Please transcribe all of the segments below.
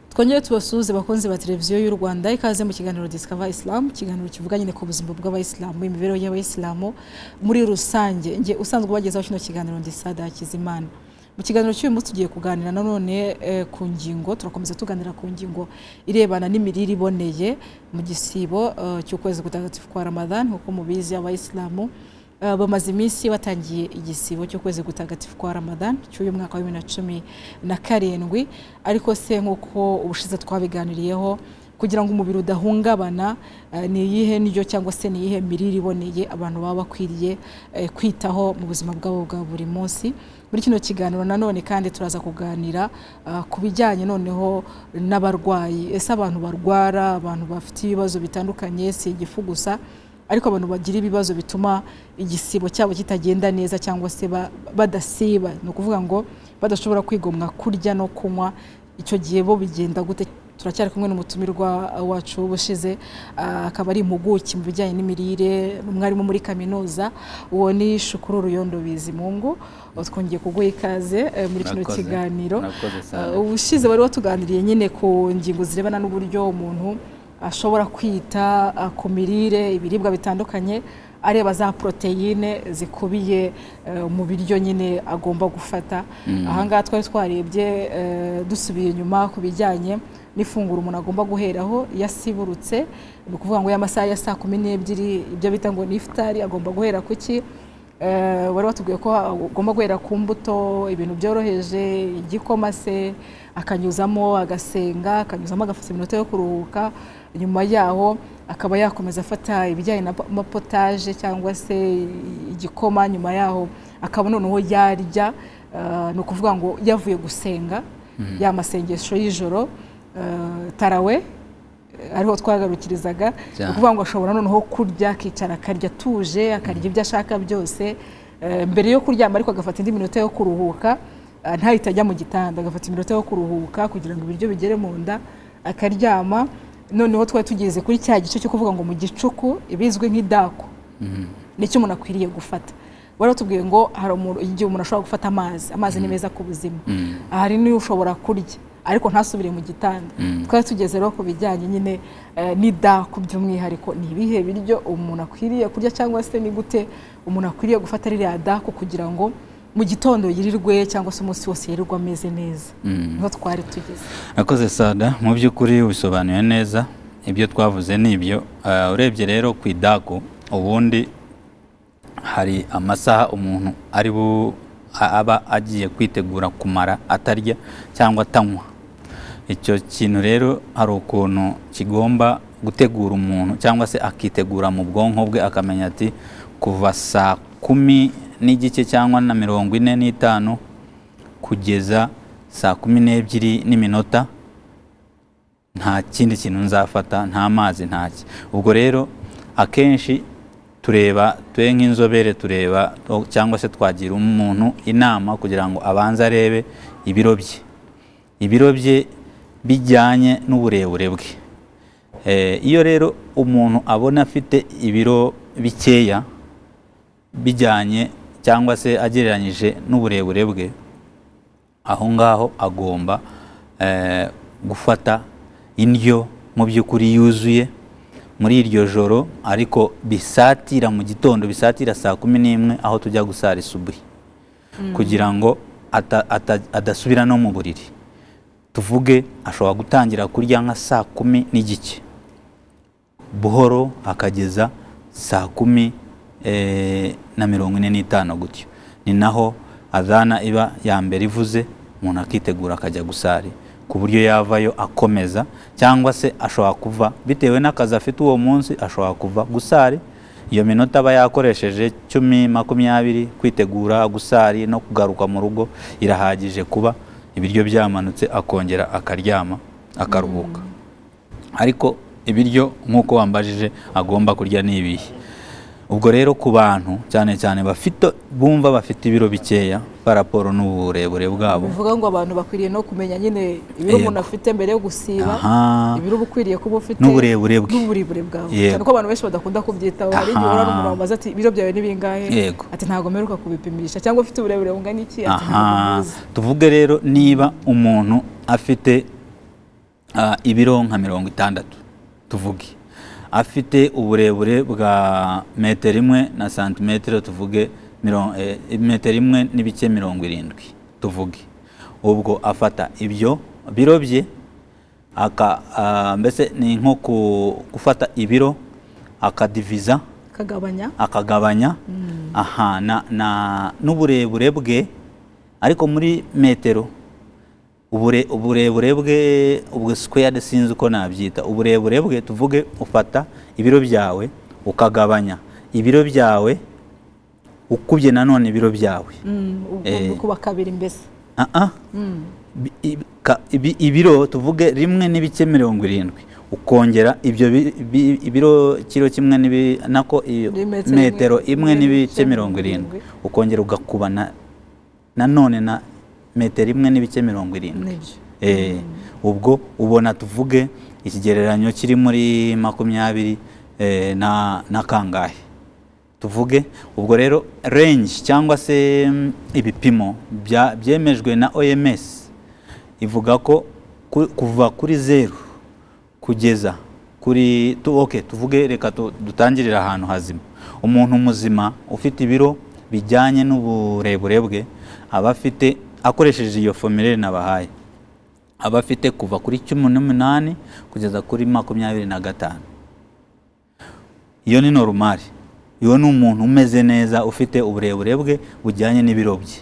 twongere tubasuhuze abakunzi ba televiziyo y'u Rwanda ikaze mu kiganiro Discover Islam ikiganiro kivuga nyine ku buzima bw'abayisilamu imibereho y'abayisilamu muri rusange nge usanzwe ubagezaho kino kiganiro ndi Sada Hakizimana mu kiganiro cy'uyu munsi tugiye kuganira nanone eh, ku ngingo turakomeza tuganira ku ngingo irebana n'imirire iboneye mu gisibo eh, cy'ukwezi gutagatifu kwa Ramadan nk'uko mubizi abayisilamu eh, bamaze iminsi batangiye igisibo cy'ukwezi gutagatifu kwa Ramadan cy'uyu mwaka wa bibiri na cumi na karindwi ariko se nk'uko ubushize twabiganiriyeho kugira ngo umubiri udahungabana eh, ni iyihe ndyo cyangwa se ni iyihe mirire iboneye abantu baba bakwiriye eh, kwitaho mu buzima bwabo bwa buri munsi muri kino kiganiro nanone kandi turaza kuganira ah, ku bijyanye noneho n'abarwayi ese abantu barwara abantu bafite ibibazo bitandukanye si igifu gusa ariko abantu bagira ibibazo bituma igisibo cyabo kitagenda neza cyangwa se ba- badasiba ni ukuvuga ngo badashobora kwigomwa kurya no kunywa icyo gihe bo bigenda gute turacyari kumwe n'umutumirwa wacu w'ubushize ah, akaba ari impuguke mu bijyanye n'imirire umwarimu muri kaminuza uwo ni Shukuru Ruyondo Bizimungu twongeye kuguha ikaze eh, muri kino Murakoze. kiganiro Murakoze cyane. Ah, ubushize wari watuganiriye nyine ku ngingo zirebana n'uburyo umuntu ashobora kwita ah, ku mirire ibiribwa bitandukanye areba za poroteyine zikubiye eh, mu biryo nyine agomba gufata ahangaha twari twarebye eh, dusubiye inyuma ku bijyanye n'ifunguro umuntu agomba guheraho iyo asiburutse ni ukuvuga ngo y'amasaha ya saa kumi n'ebyiri ibyo bita ngo ni ifutari agomba guhera ku ki Eh, wari watubwiye ko ugomba guhera ku mbuto ibintu byoroheje igikoma se akanyuzamo agasenga akanyuzamo agafata iminota yo kuruhuka nyuma yaho akaba yakomeza afata ibijyanye na po- amapotaje cyangwa se igikoma nyuma yaho akaba noneho yarya eh, ni ukuvuga ngo yavuye gusenga ya masengesho y'ijoro eh, tarawe ariho twagarukirizaga ni Cyane. ukuvuga ngo ashobora noneho kurya akicara akarya atuje akarya ibyo ashaka byose Eh, mbere yo kuryama ariko agafata indi minota yo kuruhuka eh, ntahite ajya mu gitanda agafata iminota yo kuruhuka kugira ngo ibiryo bigere mu nda akaryama noneho twari tugeze kuri cya gice cyo kuvuga ngo mu gicuku ibizwi nk'idako nicyo umuntu akwiriye gufata wari watubwiye ngo hari umuntu- igihe umuntu ashobora gufata amazi amazi ni meza ku buzima hari n'iyo ushobora kurya ariko ntasubire mu gitanda twari tugeze rero ku bijyanye nyine eh, n'idaku by'umwihariko ni ibihe biryo umuntu akwiriye kurya cyangwa se ni gute umuntu akwiriye gufata ririya daku kugira ngo mu gitondo yirirwe cyangwa se umunsi wose yirirwe ameze neza niho twari tugeze Nakoze sada mu by'ukuri ubisobanuye neza ibyo twavuze ni ibyo Ah, urebye rero ku idaku ubundi hari amasaha umuntu ari bu a- aba agiye kwitegura kumara atarya cyangwa atanywa icyo kintu rero hari ukuntu kigomba gutegura umuntu cyangwa se akitegura mu bwonko bwe akamenya ati kuva saa kumi n'igice cyangwa na mirongo ine n'itanu kugeza saa kumi n'ebyiri n'iminota nta kindi kintu nzafata nta mazi nta ki ubwo rero akenshi tureba twe nk'inzobere tureba o- cyangwa se twagira umuntu inama kugira ngo abanze arebe ibiro bye ibiro bye bijyanye n'uburebure bwe Eh, iyo rero umuntu abona afite ibiro bikeya bijyanye cyangwa se agereranyije n'uburebure bwe aho ngaho agomba eh, gufata indyo mu by'ukuri yuzuye muri iryo joro ariko bisatira mu gitondo bisatira saa kumi n'imwe aho tujya gusara isubuhi kugira ngo ata- ata- adasubira no mu buriri tuvuge ashobora gutangira kurya nka saa kumi n'igice buhoro akageza saa kumi eh, na mirongo ine n'itanu gutyo ni naho adhana iba ya mbere ivuze umuntu akitegura akajya gusari ku buryo yavayo akomeza cyangwa se ashobora kuva bitewe n'akazi afite uwo munsi ashobora kuva gusari iyo minota aba yakoresheje cumi makumyabiri kwitegura gusari no kugaruka mu rugo irahagije kuba ibiryo byamanutse akongera akaryama akaruhuka ariko ibiryo nk'uko wambajije agomba kurya ni ibihe ubwo rero ku bantu cyane cyane bafite bumva bafite ibiro bikeya paraporo n'uburebure bwabo bivuga ngo abantu bakwiriye no kumenya nyine ibiro Yego. umuntu afite mbere yo gusiba Aha. ibiro uba ukwiriye kuba ufite N'uburebure bwe. n'uburebure bwawe Yego. cyane ko abantu benshi badakunda kubyitaho hari igihe Aha. urara umuntu wamubaza ati ibiro byawe ni bingahe Yego. ati ntabwo mperuka kubipimisha cyangwa ufite uburebure bungana iki ati ntabwo aha mbizi tuvuge rero niba umuntu afite ah, ibiro nka mirongo itandatu tuvuge afite uburebure bwa metero imwe na santimetero tuvuge miron- eh, metero imwe n'ibice mirongo irindwi tuvuge ubwo afata ibyo biro bye aka ah, mbese ni nko ku- gufata ibiro akadiviza kagabanya akagabanya aha na, na n'uburebure bwe ariko muri metero ubure, uburebure bwe ubwo squared sinzi uko nabyita uburebure bwe tuvuge ufata ibiro byawe ukagabanya ibiro byawe ukubye nanone ibiro byawe Mm, ubwo Eh. kuba kabiri mbese ah ah Mm. Bi- ibi- ka- ibi- ibiro tuvuge rimwe n'ibice mirongo irindwi ukongera ibyo bi- bi- ibiro kiro kimwe n'ibi- nako iyo Ni metero imwe- metero imwe n'ibice mirongo irindwi ukongera ugakuba na- nanone na metero imwe n'ibice mirongo irindwi nibyo Eh, ubwo ubona tuvuge ikigereranyo kiri muri makumyabiri eh, na na kangahe tuvuge ubwo rero range cyangwa se mm, ibipimo bya- byemejwe na OMS ivuga ko ku- kuva kuri zeru kugeza kuri tu, okay, tuvuge reka tu- dutangirire ahantu hazima umuntu muzima ufite ibiro bijyanye n'uburebure bwe aba afite akoresheje iyo formulaire nabahaye aba afite kuva kuri cumi n'umunani kugeza kuri makumyabiri na gatanu iyo ni normal iyo ni umuntu umeze neza ufite uburebure bwe bujyanye n'ibiro bye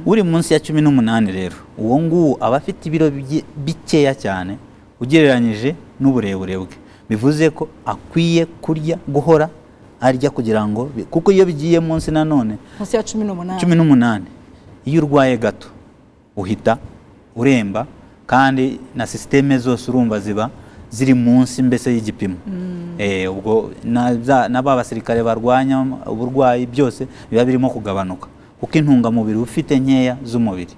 uri munsi ya cumi n'umunani rero uwo nguwo aba afite ibiro bye- bikeya cyane ugereranyije n'uburebure bwe bivuze ko akwiye kurya guhora arya kugira ngo bi- kuko iyo bigiye munsi nanone munsi ya cumi n'umunani cumi n'umunani iyo urwaye gato uhita uremba kandi na sisiteme zose urumva ziba ziri munsi mbese y'igipimo Eh, ubwo na za- na ba basirikare barwanya uburwayi byose biba birimo kugabanuka kuko intungamubiri ufite nkeya z'umubiri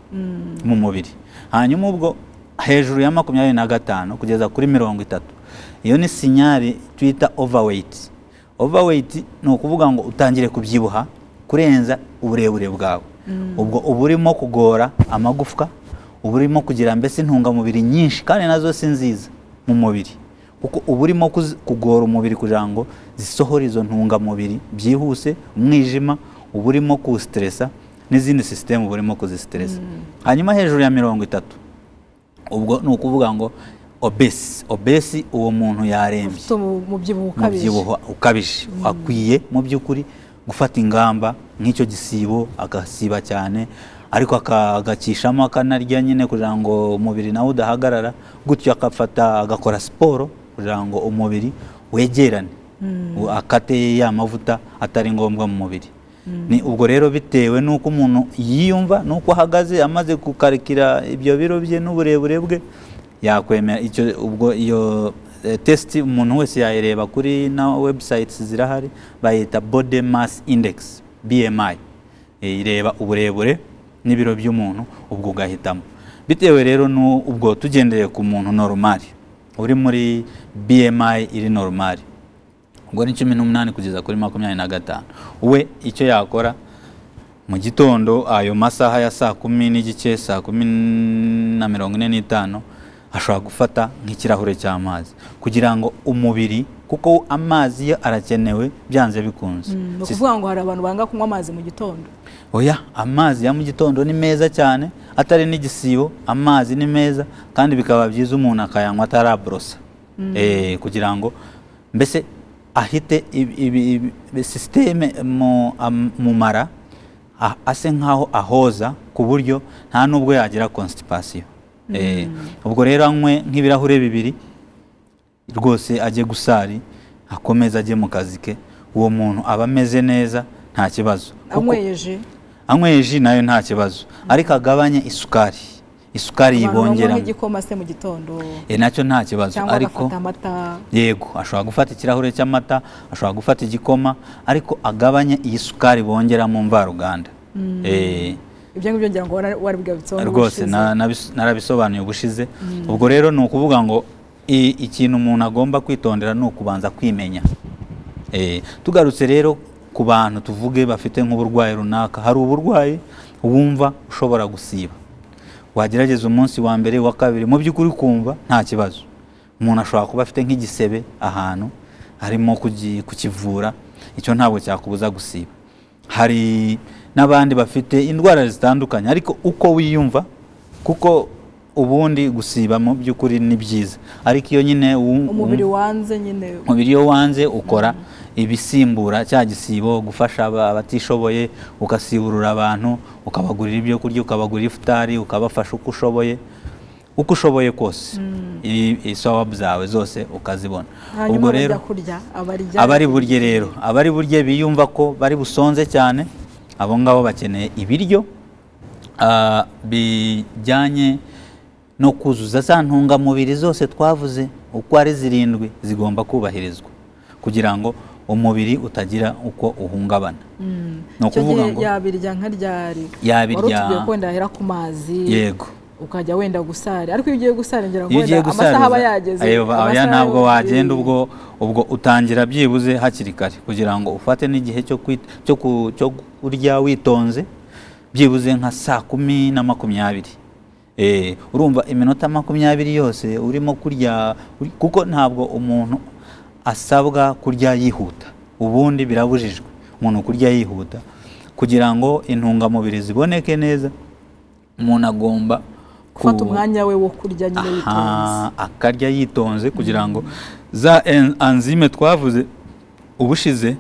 mu mubiri hanyuma ubwo hejuru ya makumyabiri na gatanu kugeza kuri mirongo itatu iyo ni sinyari twita overweight overweight ni ukuvuga ngo utangire kubyibuha kurenza uburebure bwawe ubwo uba urimo kugora amagufwa uba urimo kugira mbese intungamubiri nyinshi kandi nazo si nziza mu mubiri kuko uba urimo kuzi- kugora umubiri kugira ngo zisohore izo ntungamubiri byihuse umwijima uba urimo kuwusiteresa n'izindi sisitemu uba urimo kuzisiteresa hanyuma hejuru ya mirongo itatu ubwo ni ukuvuga ngo obesi obesi uwo muntu yarembye ufite umu- umubyibuho ukabije umubyibuho ukabije akwiye mu by'ukuri gufata ingamba nk'icyo gisibo agasiba cyane ariko aka- agakishamo akanarya nyine kugira ngo umubiri nawe udahagarara gutyo akafata agakora siporo kugira ngo umubiri wegerane U- akate ya mavuta atari ngombwa mu mubiri ni ubwo rero bitewe n'uko umuntu yiyumva n'uko ahagaze amaze gukarikira ibyo biro bye n'uburebure bwe yakwemera icyo ubwo iyo eh, test umuntu wese yayireba kuri na websites zirahari bayita body mass index BMI Eh, ireba uburebure n'ibiro by'umuntu ubwo ugahitamo bitewe rero nu- ubwo tugendeye ku muntu normal uri muri BMI iri normal ubwo ni cumi n'umunani kugeza kuri makumyabiri na gatanu we icyo yakora mu gitondo ayo masaha ya saa kumi n'igice saa kumi na mirongo ine n'itanu ashobora gufata nk'ikirahure cy'amazi kugira ngo umubiri kuko amazi yo arakenewe byanze bikunze Mm, ni Si- ukuvuga ngo hari abantu banga kunywa amazi mu gitondo oya amazi ya mu gitondo ni meza cyane atari n'igisibo amazi ni meza kandi bikaba byiza umuntu akayanywa ataraborosa eh, kugira ngo mbese ahite ibi- ibi- ibi- ibi- sisiteme mu, am- mu mara a- ase nk'aho ahoza ku buryo nta n'ubwo yagira constipation Eh, ubwo rero anywe nk'ibirahure bibiri rwose ajye gusari akomeze ajye mu kazi ke uwo muntu aba ameze neza nta kibazo Kuko- anyweyeje anyweye ji nayo nta kibazo ariko agabanye isukari isukari abantu banywa yibongeramo nk'igikoma se mu gitondo Eh, nacyo nta kibazo cyangwa ariko agafata amata yego ashobora gufata ikirahure cy'amata ashobora gufata igikoma ariko agabanye iyi sukari bongera mu mvaruganda Eh, ibyo ngibyo ngira ngo wara- warabigabitseho rwose n'ubushize. na- nabis- narabisobanuye ubushize ubwo rero ni ukuvuga ngo i- ikintu umuntu agomba kwitondera ni ukubanza kwimenya Eh, tugarutse rero ku bantu tuvuge bafite nk'uburwayi runaka hari uburwayi wumva ushobora gusiba wagerageza umunsi wa mbere wa kabiri mu by'ukuri ukumva nta kibazo umuntu ashobora kuba afite nk'igisebe ahantu harimo kugi- kukivura icyo ntabwo cyakubuza gusiba hari n'abandi bafite indwara zitandukanye ariko uko wiyumva kuko ubundi gusiba mu by'ukuri ni byiza ariko iyo nyine wu- umubiri wanze nyine umubiri iyo wanze ukora ibisimbura cya gisibo gufasha aba- abatishoboye ugasiburura abantu ukabagurira ibyo kurya ukabagurira ifutari ukabafasha uko ushoboye uko ushoboye kose I- isowapu zawe zose ukazibona ubwo hanyuma rero bajya kurya abarya abari burye rero abari burye biyumva ko bari busonze cyane abo ngabo bakeneye ibiryo ah, bijyanye no kuzuza za ntungamubiri zose twavuze uko ari zirindwi zigomba kubahirizwa kugira ngo umubiri utagira uko uhungabana Mm. ni Icyo ukuvuga gihe ngo yabirya nka ryari Yabirya- wari utubwiye ko wenda yahera ku mazi yego ukajya wenda gusara ariko iyo ugiye gusara ngira ngo iyo ugiye wenda amasaha aba yageze gusaruza oya amasaha ntabwo yo- wagenda ubwo ubwo utangira byibuze hakiri kare kugira ngo ufate n'igihe cyo kwit- cyo ku- cyo kurya witonze byibuze nka saa kumi na makumyabiri Eh, urumva iminota makumyabiri yose urimo kurya uri- kuko ntabwo umuntu asabwa kurya yihuta ubundi birabujijwe umuntu kurya yihuta kugira ngo intungamubiri ziboneke neza umuntu agomba gufata ku- umwanya we wo kurya nyine witonze Aha, akarya yitonze kugira ngo za en- enzyme twavuze ubushize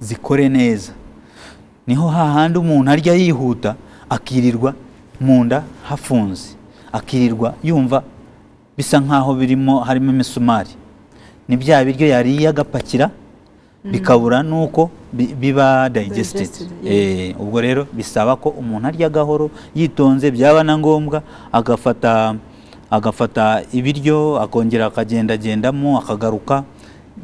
zikore neza niho hahandi umuntu arya yihuta akirirwa mu nda hafunze akirirwa yumva bisa nkaho birimo harimo imisumari ni bya biryo yariye agapakira bikabura n'uko bi- biba digested Digested, Eh, yeah. Eh, ubwo rero bisaba ko umuntu arya gahoro yitonze byaba na ngombwa agafata agafata ibiryo akongera akagendagendamo akagaruka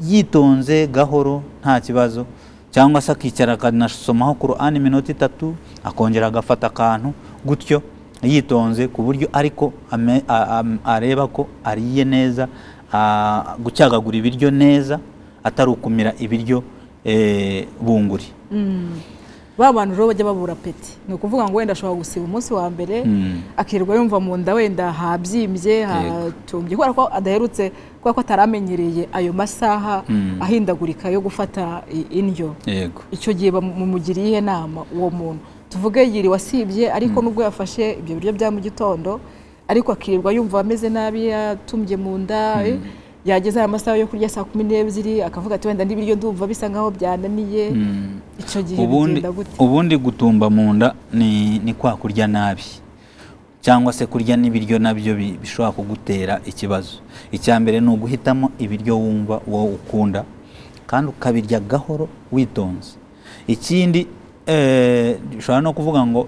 yitonze gahoro nta kibazo cyangwa se akicara akanasomaho Qur'an iminota itatu akongera agafata akantu gutyo yitonze ku buryo ariko ame- a- am- areba ko ariye neza a- gucyagagura ibiryo neza atari ukumira ibiryo eh, bunguri Mm. ba bantu rero bajya babura peti ni ukuvuga ngo wenda ashobora gusiba umunsi wa mbere Mm. akirirwa yumva mu nda wenda habyimbye hatumbye kubera ko adaherutse kubera ko ataramenyereye ayo masaha Mm. ahindagurika yo gufata i- indyo yego icyo gihe bamumugiriye inama uwo muntu tuvuge yiriwe asibye ariko nubwo yafashe ibyo biryo bya mu gitondo ariko akirirwa yumva ameze nabi yatumbye mu nda eh, yageze aya masaha yo kurya saa kumi n'ebyiri akavuga ati wenda n'ibiryo ndumva bisa nkaho byananiye Mm. icyo gihe ubundi bigenda gute ubundi gutumba mu nda ni, ni kwa kurya nabi cyangwa se kurya n'ibiryo nabyo bi- bishobora kugutera ikibazo icya mbere ni uguhitamo ibiryo wumva wowe ukunda kandi ukabirya gahoro witonze ikindi eh, bishobora no kuvuga ngo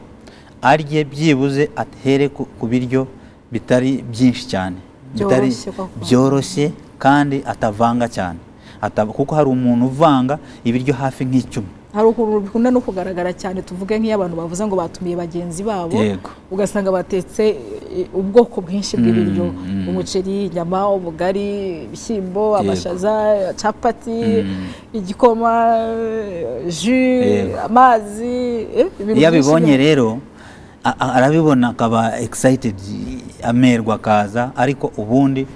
arye byibuze atere ku, ku biryo bitari byinshi cyane bitari Byoroshye koko. byoroshye kandi atavanga cyane Ata- kuko hari umuntu uvanga ibiryo hafi nk'icumi hari ukuntu bikunda no kugaragara cyane tuvuge nk'iy'abantu bavuze ngo batumiye bagenzi babo Yego. ugasanga batetse eh, ubwoko bwinshi bw'ibiryo mm. umuceri inyama ubugari ibishyimbo amashaza capati igikoma eh, ju Yego. amazi eh, ibintu byinshi iyo abibonye bya- rero a- a- arabibona akaba excited amerwa akaza ariko ubundi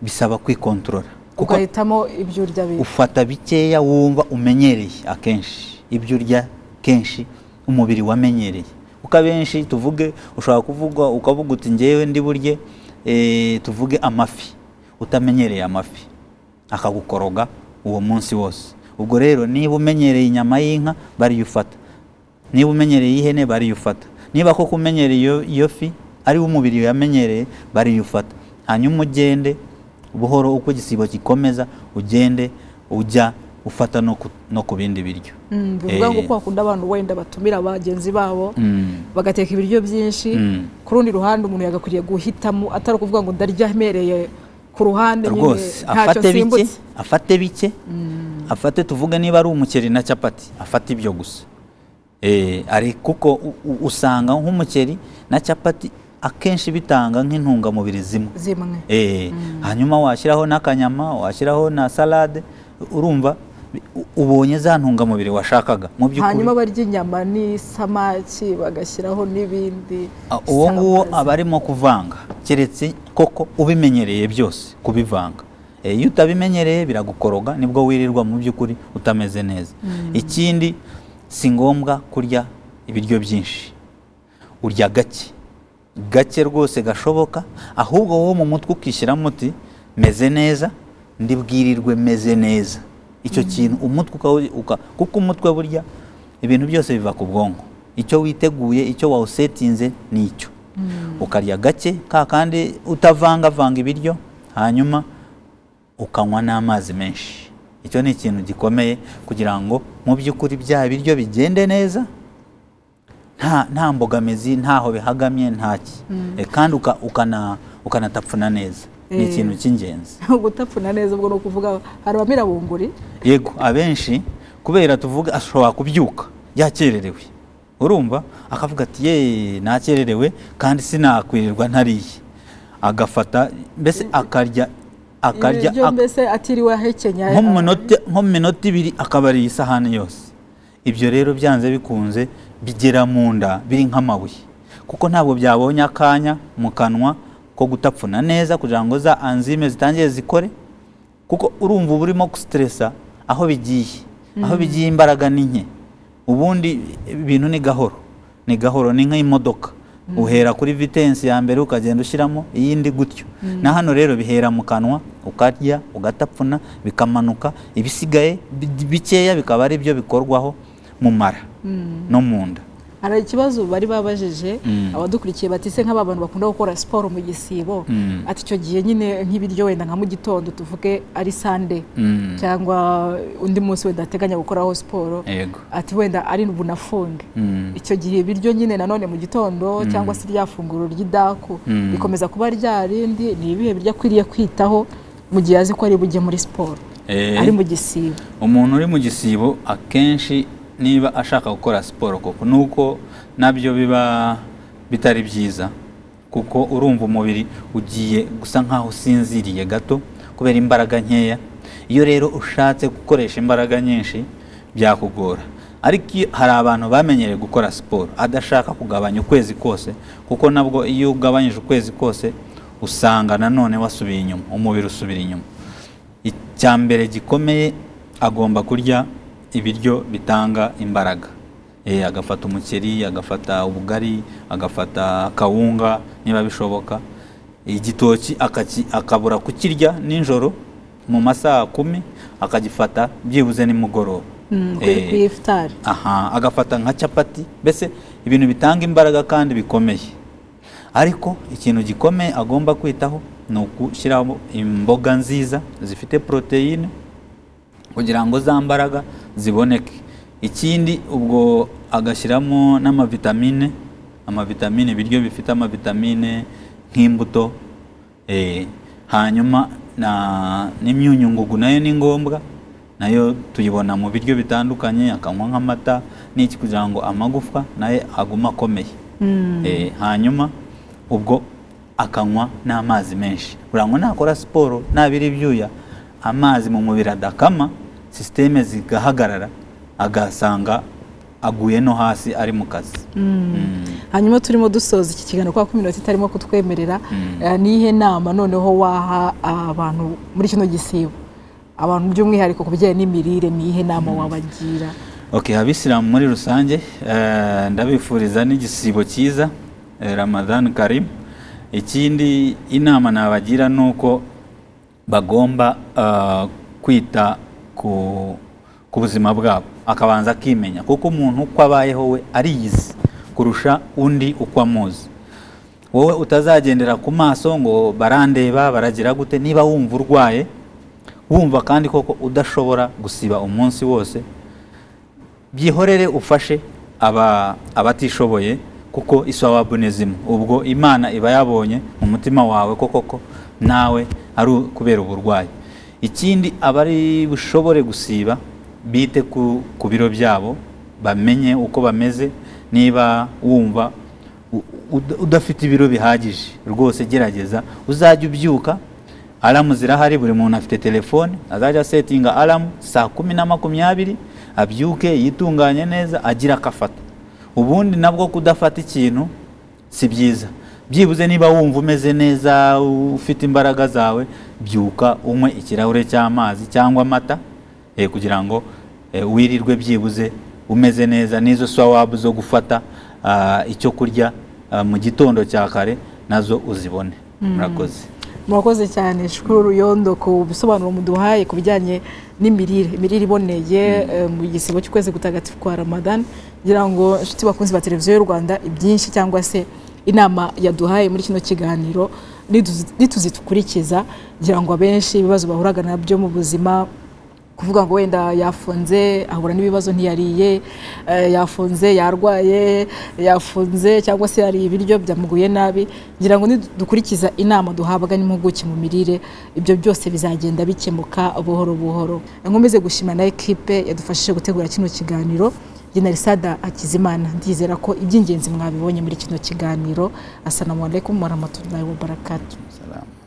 bisaba kwikontorora kuko ugahitamo ibyo urya biri ufata bikeya wumva umenyereye akenshi ibyo urya kenshi umubiri wamenyereye kuko abenshi tuvuge ushobora kuvuga ukavuga uti ngewe ndi burye eh, tuvuge amafi utamenyereye amafi akagukoroga uwo munsi wose ubwo rero niba umenyereye inyama y'inka bariyufata niba umenyereye ihene bariyufata niba koko umenyereye iyo- iyo fi ari wo umubiri yamenyereye bariyufata hanyuma ugende buhoro uko igisibo gikomeza ugende ujya ufata no ku, no ku bindi biryo Mm, bivuga ngo Eh. ko hakunda abantu wenda batumira bagenzi babo Mm. bagateka ibiryo byinshi Mm. ku rundi ruhande umuntu yagakwiriye guhitamo atari ukuvuga ngo ndarya amereye ku ruhande nyine rwose ntacyo afate bike nsimbutse afate bike afate tuvuge niba ari umuceri na capati afate ibyo gusa Eh, ari kuko u- u- usanga nk'umuceri na capati akenshi bitanga nk'intungamubiri zimwe zimwe Eh, hanyuma washyiraho n'akanyama washyiraho na salade urumva bi- u- ubonye za ntungamubiri washakaga mu by'ukuri hanyuma barya inyama n'isamaki bagashyiraho n'ibindi a- uwo nguwo isambaza. aba arimo kuvanga keretse koko ubimenyereye byose kubivanga Eh, iyo utabimenyereye biragukoroga nibwo wirirwa mu by'ukuri utameze neza ikindi si ngombwa kurya ibiryo byinshi urya gake gake rwose gashoboka ahubwo wowe mu mutwe ukishyiramo uti meze neza ndibwirirwe meze neza icyo kintu umutwe uka- uka- kuko umutwe burya ibintu byose biva ku bwonko icyo witeguye icyo wawusetinze ni icyo ukarya gake ka kandi utavangavanga ibiryo hanyuma ukanywa n'amazi menshi icyo ni ikintu gikomeye kugira ngo mu by'ukuri bya biryo bigende neza nta nta mbogamizi ntaho bihagamye ntaki Eh, kandi uka- ukana- ukanatapfuna neza ni Eh. ikintu cy'ingenzi gutapfuna neza ubwo ni ukuvuga hari abamirabunguri yego abenshi kubera tuvuga ashobora kubyuka yakererewe urumva akavuga ati ye nakererewe kandi sinakwirirwa ntariye agafata mbese akarya akarya ibiryo ak- mbese atiriwe ahekenya nko mu minota- nko mu minota ibiri akaba ariye isahani yose ibyo rero byanze bikunze bigera mu nda biri nk'amabuye kuko ntabwo byabonye akanya mu kanwa ko gutapfuna neza kugira ngo za anzime zitangire zikore kuko urumva uba urimo gusiteresa aho bigiye aho bigiye imbaraga ni nke ubundi ibintu ni gahoro ni gahoro ni nk'imodoka uhera kuri vitensi ya mbere ukagenda ushyiramo iyindi gutyo na hano rero bihera mu kanwa ukarya ugatapfuna bikamanuka ibisigaye bi- bikeya bikaba ari byo bikorwaho mu mara no mu nda hari ikibazo bari babajije Mm. abadukurikiye batise nk'aba bantu bakunda gukora siporo mu gisibo Mm. ati icyo gihe nyine nk'ibiryo wenda nka mu gitondo tuvuge ari sande Mm. cyangwa undi munsi wenda ateganya gukoraho siporo yego ati wenda ari bunafunge Mm. icyo gihe ibiryo nyine nanone mu gitondo cyangwa se rya funguro ry'idaku Mm. rikomeza kuba rya rindi ni ibihe biryo akwiriye kwitaho mu gihe azi ko ari bujye muri siporo Eh. ari mu gisibo umuntu uri mu gisibo akenshi niba ashaka gukora siporo koko nuko nabyo biba bitari byiza kuko urumva umubiri ugiye gusa nkaho usinziriye gato kubera imbaraga nkeya iyo rero ushatse gukoresha imbaraga nyinshi byakugora ariko iyo- hari abantu bamenyereye gukora siporo adashaka kugabanya ukwezi kose kuko nabwo iyo ugabanyije ukwezi kose usanga nanone wasubiye inyuma umubiri usubira inyuma icyambere gikomeye agomba kurya ibiryo bitanga imbaraga Eh, agafata umuceri agafata ubugari agafata kawunga niba bishoboka igitoki akaki- akabura kukirya nijoro mu masaha kumi akagifata byibuze nimugoroba Mm, kuri Eh, kuri ifutari aha agafata nka capati mbese ibintu bitanga imbaraga kandi bikomeye ariko ikintu gikomeye agomba kwitaho ni ugushyiraho imboga nziza zifite poroteyine kugira ngo za mbaraga ziboneke ikindi ubwo agashyiramo n'amavitamine amavitamine ibiryo bifite amavitamine nk'imbuto eh, hanyuma na- n'imyunyungugu nayo ni ngombwa nayo tuyibona mu biryo bitandukanye akanywa nk'amata n'iki kugira ngo amagufwa nayo agume akomeye Eh, hanyuma ubwo akanywa n'amazi menshi kugira ngo nakora siporo nabira ibyuya amazi mu mubiri adakama sisiteme zigahagarara agasanga aguye no hasi ari mu kazi Mm. hanyuma turimo dusoza iki kiganiro kubera ko iminota itarimo kutwemerera Mm. eh, niyihe nama noneho waha abantu muri kino gisibo abantu by'umwihariko ku bijyanye n'imirire niyihe nama wabagira Okay, abisilamu muri rusange eh, ndabifuriza n'igisibo cyiza eh, Ramadan Karim ikindi inama nabagira ni uko bagomba eh, kwita ku, ku buzima bwabo akabanza akimenya kuko umuntu uko abayeho we ariyizi kurusha undi uko amuzi wowe utazagendera ku maso ngo barandeba baragira gute niba wumva urwaye wumva kandi koko udashobora gusiba umunsi wose byihorere ufashe aba abatishoboye kuko isawabu ni zimwe ubwo imana iba yabonye mu mutima wawe ko koko nawe ari kubera uburwayi ikindi abari bushobore gusiba bite ku, ku biro byabo bamenye uko bameze niba wumva u- ud- udafite ibiro bihagije rwose gerageza uzajya ubyuka alamu zirahari buri muntu afite telefone azajya asetinga alamu saa kumi na makumyabiri abyuke yitunganye neza agira akafata ubundi nabwo kudafata ikintu si byiza byibuze niba wumva umeze neza ufite imbaraga zawe byuka unywe ikirahure cy'amazi cyangwa amata eh, kugira ngo eh, wirirwe byibuze umeze neza n'izo swawabu zo gufata ah, icyo kurya ah, mu gitondo cya kare nazo uzibone murakoze murakoze cyane shukuru ruyondo ku bisobanuro muduhaye ku bijyanye n'imirire imirire iboneye eh, mu gisibo cy'ukwezi gutagatifu kwa ramadan ngira ngo inshuti bakunzi ba televiziyo y'u rwanda ibyinshi cyangwa se inama yaduhaye muri kino kiganiro nituzi- nituzikurikiza ngira ngo abenshi ibibazo bahuraga nabyo mu buzima kuvuga ngo wenda yafunze ahura n'ibibazo ntiyariye eh, yafunze yarwaye yafunze cyangwa se yariye ibiryo byamuguye nabi ngira ngo nidukurikiza inama duhabwa n'impuguke mu mirire ibyo byose bizagenda bikemuka buhoro buhoro nkomeze gushima na ekipe yadufashije gutegura kino kiganiro jenarisada hakizimana ndizera ko iby'ingenzi mwabibonye muri kino kiganiro assalamu alaikum warahmatullahi wabarakatuh Salamu.